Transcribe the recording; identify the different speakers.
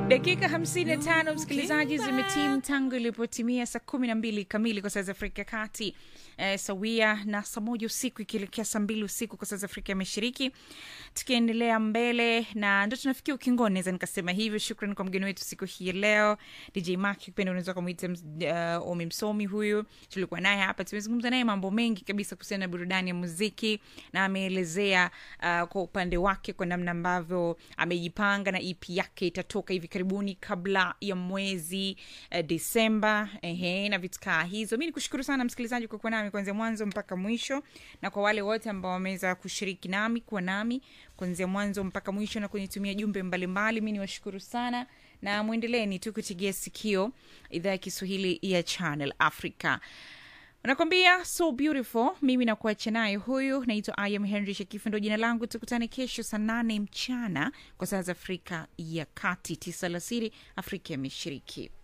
Speaker 1: dakika 55 msikilizaji zimetimu tangu ilipotimia saa 12 kamili kwa saa za afrika ya kati eh, sawia na saa moja usiku ikielekea saa mbili usiku kwa saa za afrika ya mashariki tukiendelea mbele na ndo tunafikia ukingoni naweza nikasema hivyo shukran kwa mgeni wetu siku hii ya leo dj mak kipenda unaweza kumwita uh, omi msomi huyu tulikuwa naye hapa tumezungumza naye mambo mengi kabisa kuhusiana na burudani ya muziki na ameelezea uh, kwa upande wake kwa namna ambavyo amejipanga na ep yake itatoka hivi karibuni kabla ya mwezi uh, desemba ehe, na vitu kaa hizo mi nikushukuru sana msikilizaji kwa kuwa nami kuanzia mwanzo mpaka mwisho na kwa wale wote ambao wameweza kushiriki nami kuwa nami kuanzia mwanzo mpaka mwisho na kunitumia jumbe mbalimbali mi niwashukuru sana na mwendeleni tu kutigia sikio idhaa ya kiswahili ya channel africa nakwambia so beautiful mimi nakuacha naye huyu naitwa iam henry shakifu ndo jina langu tukutane kesho saa nane mchana kwa saa za afrika ya kati tisa alasiri afrika ya mashariki